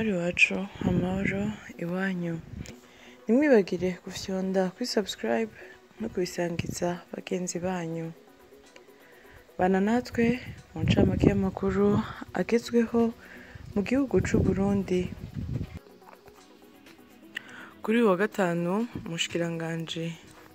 amahoro iwacu amahoro iwanyu ntimwibagire gufyonda kuri subscribe no kubisangiza bagenzi banyu bana natwe mu ncamake y'amakuru agezweho mu gihugu c'u Burundi kuri uyu wa gatanu umushikiranganji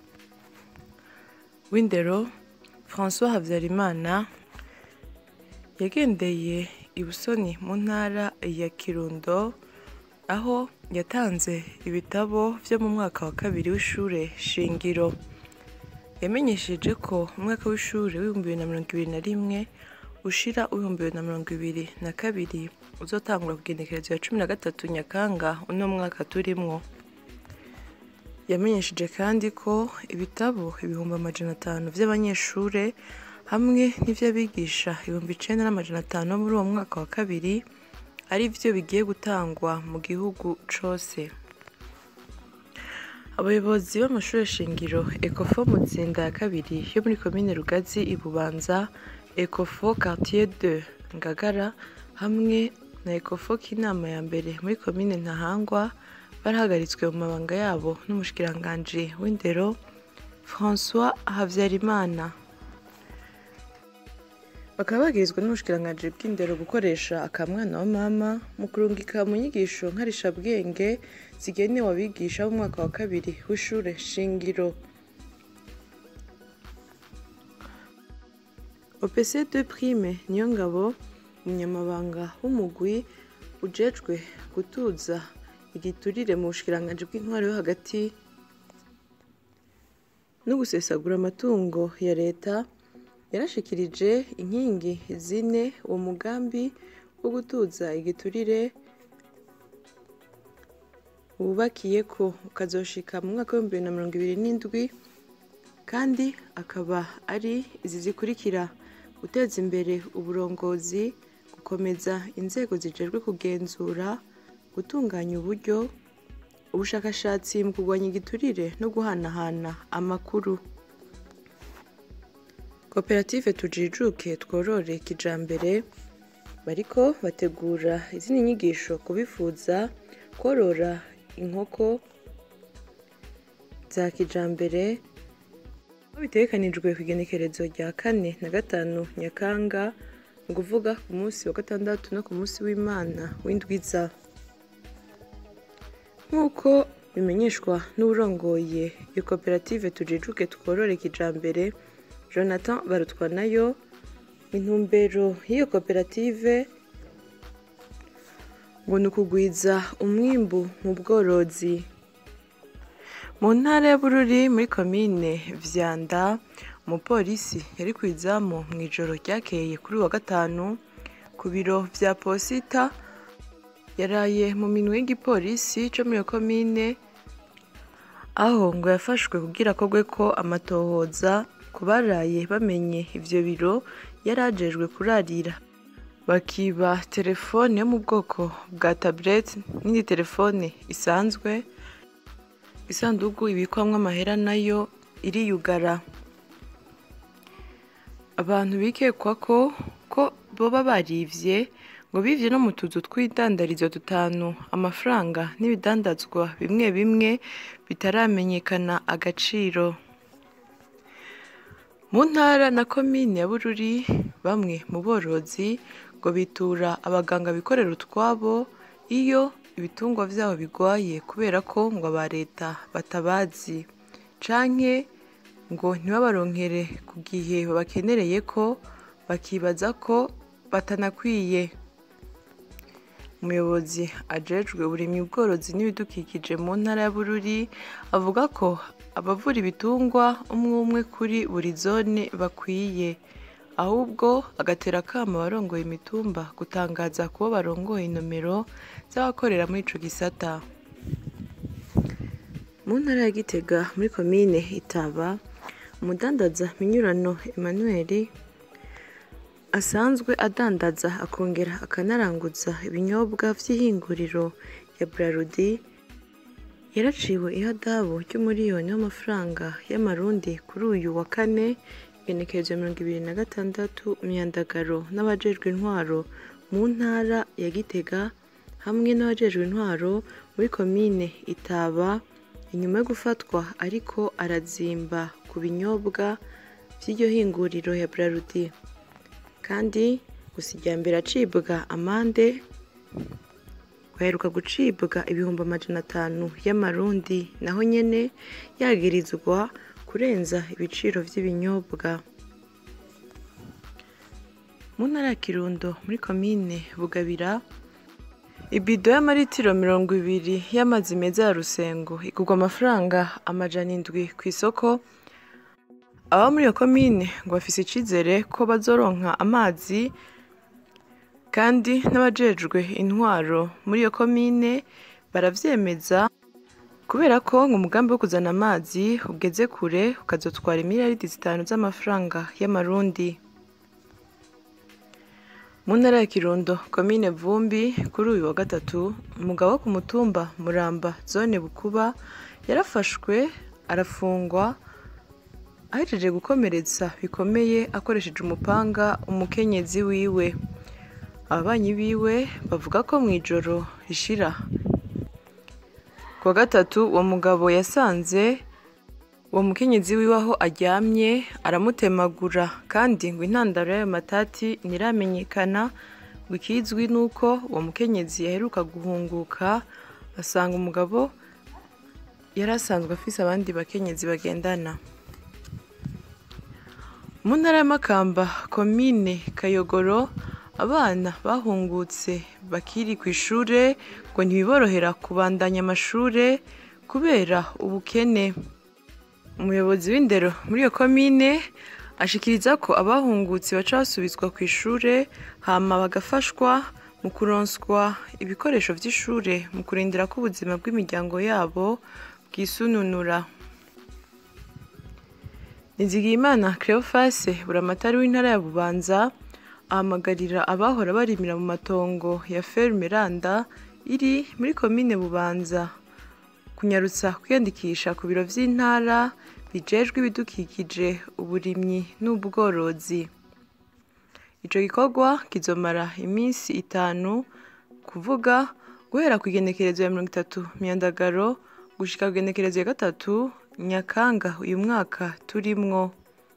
w'indero François Havyarimana yagendeye ibusoni mu ntara ya Kirundo aho yatanze ibitabo vyo mu mwaka wa kabiri w'ishure shingiro yamenyesheje ko umwaka w'ishure w'ibihumbi bibiri na mirongo ibiri na rimwe ushira w'ibihumbi bibiri na mirongo ibiri na kabiri uzotangura ku igenekerezo ya cumi na gatatu Nyakanga uno mwaka turimwo yamenyesheje kandi ko ibitabo ibihumbi amajana atanu vy'abanyeshure hamwe n'ivy'abigisha ibihumbi icenda n'amajana atanu bo muri uwo mwaka wa kabiri ari vyo bigiye gutangwa mu gihugu cose abayobozi b'amashure shingiro ecofo mutsinda ya kabiri yo muri komine rugazi ibubanza ecofo quartier de ngagara hamwe na ecofo k'inama ya mbere muri komine ntahangwa barahagaritswe mu mabanga yabo n'umushikiranganji w'indero françois havyarimana bakaba bagirizwa n'ubushikiranganji bw'indero gukoresha akamwana wa mama mu kurungika mu nyigisho nkarishabwenge zigenewe abigisha b'umwaka wa kabiri w'ishure shingiro opc de prime niyo ngabo umunyamabanga w'umugwi ujejwe gutuza igiturire mu bushikiranganji bw'intwaro yo hagati no gusesagura amatungo ya leta yarashikirije inkingi zine uwo mugambi wo gutuza igiturire wubakiye ko ukazoshika mu mwaka w'ibihumbi bibiri na mirongo ibiri n'indwi kandi akaba ari izi zikurikira guteza imbere uburongozi gukomeza inzego zijejwe kugenzura gutunganya uburyo ubushakashatsi mu kurwanya igiturire no guhanahana amakuru koperative tujijuke tworore kijambere bariko bategura izindi nyigisho kubifuza korora inkoko za kijambere aho bitegekanijwe ku igenekerezo rya kane na gatanu nyakanga ni ukuvuga ku munsi wa gatandatu no ku munsi w'imana w'indwiza nk'uko bimenyeshwa n'uburongoye iyo koperative tujijuke tworore kijambere jonathan barutwa nayo intumbero y'iyo koperative ngo ni ukugwiza umwimbu mu bworozi mu ntara ya bururi muri komine vyanda umupolisi yari ku izamu mu ijoro ryakeye kuri uwa gatanu ku biro vya posita yaraye mu minwe y'igipolisi co muri iyo komine aho ngo yafashwe kugira akorwe ko amatohoza ku baraye bamenye ivyo biro yari ajejwe kurarira bakiba telefone yo mu bwoko bwa tablet n'indi telefone isanzwe isandugu ibikwamwo amahera nayo iriyugara abantu bikekwa ko ko boba barivye ngo bivye no mu tuzu tw'idandarizo dutanu amafaranga n'ibidandazwa bimwe bimwe bitaramenyekana agaciro mu ntara na komine ya bururi bamwe mu borozi ngo bitura abaganga bikorera utwabo iyo ibitungwa vyabo bigwaye kubera ko ngo aba leta batabazi canke ngo ntibabaronkere ku gihe babakenereye ko bakibaza ko batanakwiye umuyobozi ajejwe uburimyi ubworozi n'ibidukikije mu ntara ya bururi avuga ko abavura ibitungwa umwe umwe kuri buri zone bakwiye ahubwo agatera akamo abarongoye imitumba gutangaza kubo barongoye inomero z'abakorera muri ico gisata mu ntara ya gitega muri komine itaba umudandaza minyurano emmanuel asanzwe adandaza akongera akanaranguza ibinyobwa vy'ihinguriro ya brarudi yaraciwe ihadabu ry'umuriyoni w'amafaranga y'amarundi kuri uyu wa kane igenekerezo mirongo ibiri na gatandatu myandagaro n'abajejwe intwaro mu ntara ya gitega hamwe n'abajejwe intwaro muri komine itaba inyuma yo gufatwa ariko arazimba ku binyobwa vy'iryo hinguriro ya brarudi kandi gusa irya mbere acibwa amande baheruka gucibwa ibihumbi amajana atanu y'amarundi naho nyene yagirizwa kurenza ibiciro vy'ibinyobwa mu ntara ya kirundo muri komine bugabira ibido y'amaritiro mirongo ibiri y'amazi meza ya rusengo igurwa amafaranga amajana indwi ku isoko aba muri iyo komine ngo bafise icizere ko bazoronka amazi kandi n'abajejwe intwaro muri iyo komine baravyemeza kubera ko ngo umugambi wo kuzana amazi ugeze kure ukazotwara imiliyaridi zitanu z'amafaranga y'amarundi mu ntara ya kirundo komine vumbi kuri uyu wa gatatu umugabo wo ku mutumba muramba zone bukuba yarafashwe arafungwa ahejeje gukomeretsa bikomeye akoresheje umupanga umukenyezi wiwe ababanyi biwe bavuga ko mu ijoro rishira ku wa gatatu uwo mugabo yasanze uwo mukenyezi wiwe aho aryamye aramutemagura kandi ngo intandaro y'ayo matati ntiramenyekana ngo ikizwi nuko uwo mukenyezi yaheruka guhunguka asanga umugabo yari asanzwe afise abandi bakenyezi bagendana mu ntara y'amakamba komine kayogoro abana bahungutse bakiri ku ishure ngo ntibiborohera kubandanya amashure kubera ubukene umuyobozi w'indero muri iyo komine ashikiriza ko abahungutse baca basubizwa ku ishure hama bagafashwa mu kuronswa ibikoresho vy'ishure mu kurindira ko ubuzima bw'imiryango yabo bwisununura nizigiyimana cleofase buramatari w'intara ya bubanza ahamagarira abahora barimira mu matongo ya ferme randa iri muri komine bubanza kunyarutsa kwiyandikisha ku biro vy'intara bijejwe ibidukikije uburimyi n'ubworozi ico gikorwa kizomara iminsi itanu kuvuga guhera ku igenekerezo ya mirongo itatu myandagaro gushika ku igenekerezo ya gatatu nyakanga uyu mwaka turimwo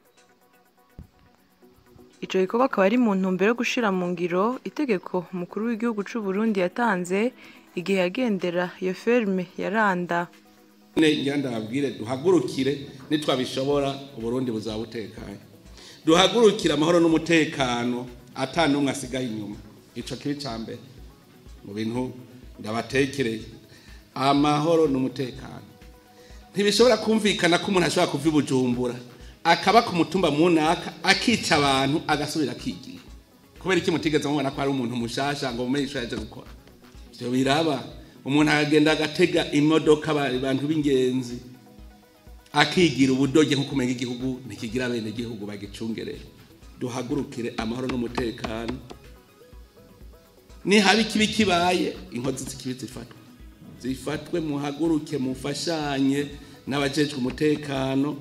ico gikorwa akaba ari mu ntumbero yo gushira mu ngiro itegeko umukuru w'igihugu c'u Burundi yatanze igihe yagendera iyo ferme ya Randa ngira ndababwire duhagurukire nitwabishobora uburundi buzaba butekanye duhagurukire amahoro n'umutekano ata n'umwe asigaye inyuma ico kibi ca mbere mu bintu ndabatekereye amahoro n'umutekano ntibishobora kumvikana ko umuntu ashobora kuva i bujumbura akaba ku mutumba munaka akica abantu agasubira akigira kubera iki mutigeze mubona ko ari umuntu mushasha ngo mumenye ico yaje gukora ivyo biraba umuntu akagenda agatega imodoka abantu b'ingenzi akigira ubudoge nko kumenya igihugu ntikigira bene igihugu bagicungerera duhagurukire amahoro n'umutekano nihaba ikibi kibaye inkozi z'ikibi zifatwe zifatwe muhaguruke mufashanye n'abajejwe umutekano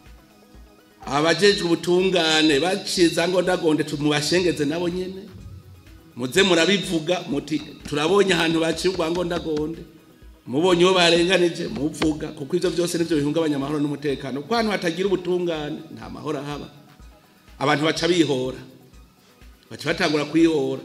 abajejwe ubutungane baciza ngo ndagonde mubashengeze nabo nyene muze murabivuga muti turabonye ahantu baciye urwango ndagonde mubonye uwo barenganije muvuga kuko ivyo byose nivyo bihungabanya amahoro n'umutekano kuko ahantu hatagira ubutungane nta mahoro ahaba abantu baca bihora baca batangura kwihora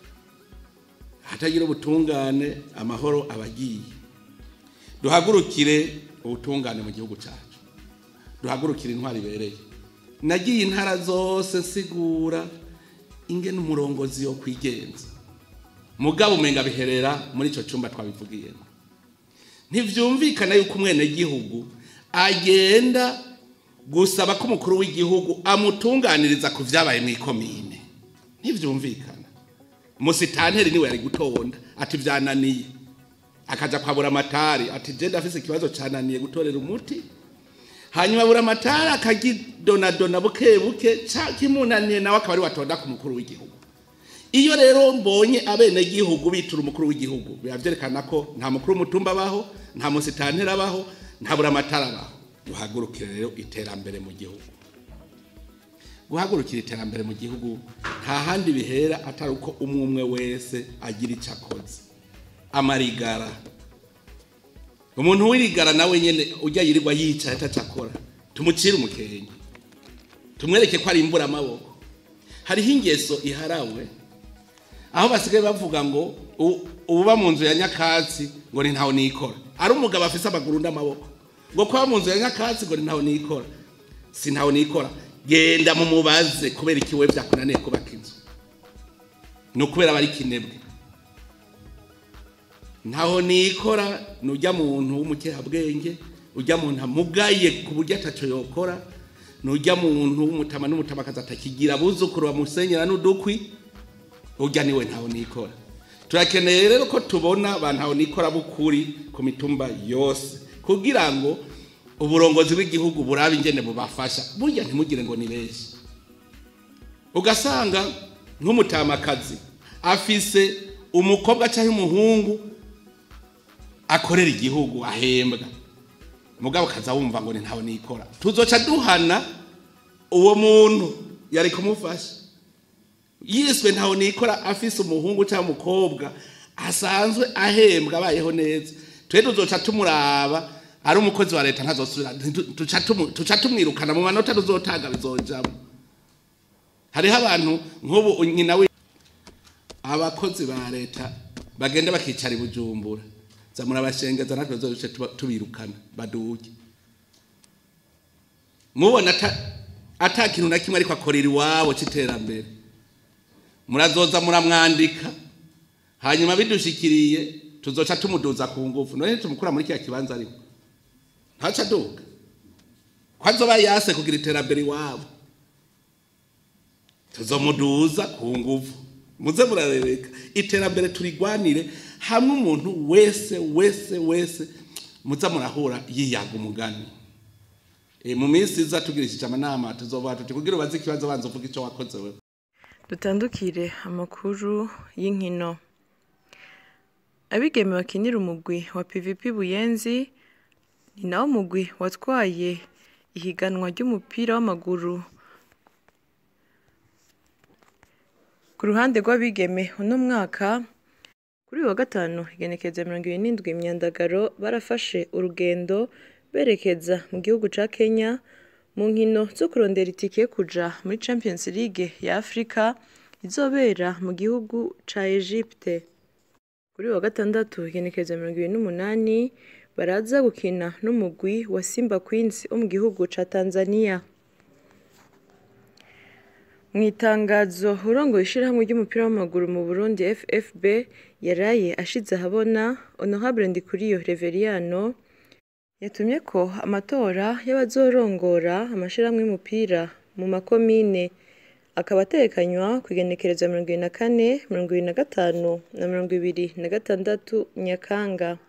hatagira ubutungane amahoro abagiye duhagurukire ubutungane mu gihugu cyacu duhagurukire intwari ibereye nagiye intara zose nsigura ingene umurongozi yo kwigenza mugabo umenga biherera muri ico cumba twabivugiyemo ntivyumvikana yuko umwenegihugu agenda gusaba ko umukuru w'igihugu amutunganiriza ku vyabaye mw'ikomine ntivyumvikana musitanteri niwe yari gutonda ati vyananiye akaja kwabura amatari ati je ndafise ikibazo cananiye gutorera umuti hanyuma bura amatari akagidonadona buke buke kimunaniye nawe akaba ari watonda ku mukuru w'igihugu iyo rero mbonye abene gihugu bitura umukuru w'igihugu biba vyerekana ko nta mukuru w'umutumba abaho nta musitanteri abaho nta bura amatari abaho duhagurukire rero iterambere mu gihugu guhagurukira iterambere mu gihugu nta handi bihera atari uko umwe umwe wese agira icyo akoze amarigara umuntu w'irigara nawe nyene ujya yirirwa yicaye atacakora tumucire umukenke tumwereke ko ari imbura amaboko hariho ingeso iharawe aho basigaye bavuga ngo u- uba mu nzu ya nyakatsi ngo ni ntawe nikora ari umugabo afise amaguru n'amaboko ngo kuba mu nzu ya nyakatsi ngo ni ntawe nikora si ntawe nikora genda mumubaze kubera ikiwe byakunaniye kubaka inzu ni ukubera aba ari kinebwe ntaho nikora nujya muntu w'umukerabwenge ujya muntu amugaye ku buryo ataco yokora nujya muntu w'umutama n'umutamakazi atakigira abuzukuru bamusenyera n'udukwi urya niwe ntaho nikora turakeneye rero ko tubona ba ntaho nikora b'ukuri ku mitumba yose kugira ngo uburongozi bw'igihugu burabe ingene bubafasha burya ntimugire ngo ni benshi ugasanga nk'umutamakazi afise umukobwa cyangwa umuhungu akorera igihugu ahembwa mugabo kaza wumva ngo ni ntawe nikora tuzoca duhana uwo muntu yari kumufasha yiswe ntawe nikora afise umuhungu cyangwa umukobwa asanzwe ahembwa abayeho neza twe tuzoca tumuraba ari umukozi wa leta ntazosubira ntitu- tuca tumu- tuca tumwirukana mu manota tuzotanga bizojamo hariho abantu nk'ubu nyina we abakozi ba leta bagenda bakicara i bujumbura zamura abashengeza natwe tuzoce tuba- tubirukana baduge mubona ata ata kintu na kimwe ariko akorera iwabo c'iterambere murazoza muramwandika hanyuma bidushikiriye tuzoca tumuduza ku ngufu none tumukura muri kiriya kibanza ariko ntaca aduga ko azoba yase kugira iterambere iwabo tuzomuduza ku nguvu muze murarereka iterambere turigwanire hamwe umuntu wese wese wese muza murahura yiyaga umugani e, mu minsi iza tugirishije amanama tuzovuga tuti kugira ubaze ikibazo banza uvuga ico wakoze wewe dutandukire amakuru y'inkino abigeme bakinira umugwi wa pvp buyenzi ni nawo mugwi watwaye ihiganwa ry'umupira w'amaguru ku ruhande rw'abigeme uno mwaka kuri uyu wa gatanu igenekerezo ya mirongo ibiri n'indwi imyandagaro barafashe urugendo berekeza mu gihugu ca kenya mu nkino zo kurondera itike yo kuja muri champions league ya afurika izobera mu gihugu ca egypte kuri uyu wa gatandatu igenekerezo ya mirongo ibiri n'umunani baraza gukina n'umugwi wa simba queens wo mu gihugu ca tanzania mu itangazo urongoye ishyirahamwe ry'umupira w'amaguru mu burundi ffb yaraye ashize ahabona honorable ndikuriyo reveriyano yatumye ko amatora y'abazorongora amashyirahamwe y'umupira mu makomine akaba atekanywa ku igenekerezo ya mirongo ibiri na kane mirongo ibiri na gatanu na mirongo ibiri na gatandatu nyakanga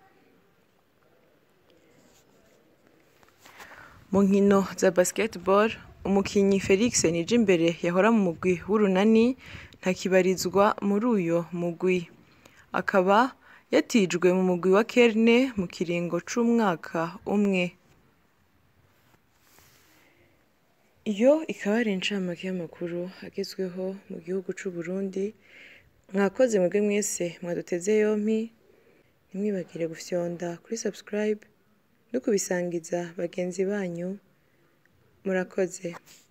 mu nkino za basketball umukinyi felix nijimbere yahora mu mugwi w'urunani ntakibarizwa muri uyo mugwi akaba yatijwe mu mugwi wa kerne mu kiringo c'umwaka umwe iyo ikaba ari incamake y'amakuru agezweho mu gihugu c'u Burundi mwakoze mwebwe mwese mwaduteze yompi ntimwibagire gufyonda kuri subscribe no kubisangiza bagenzi banyu murakoze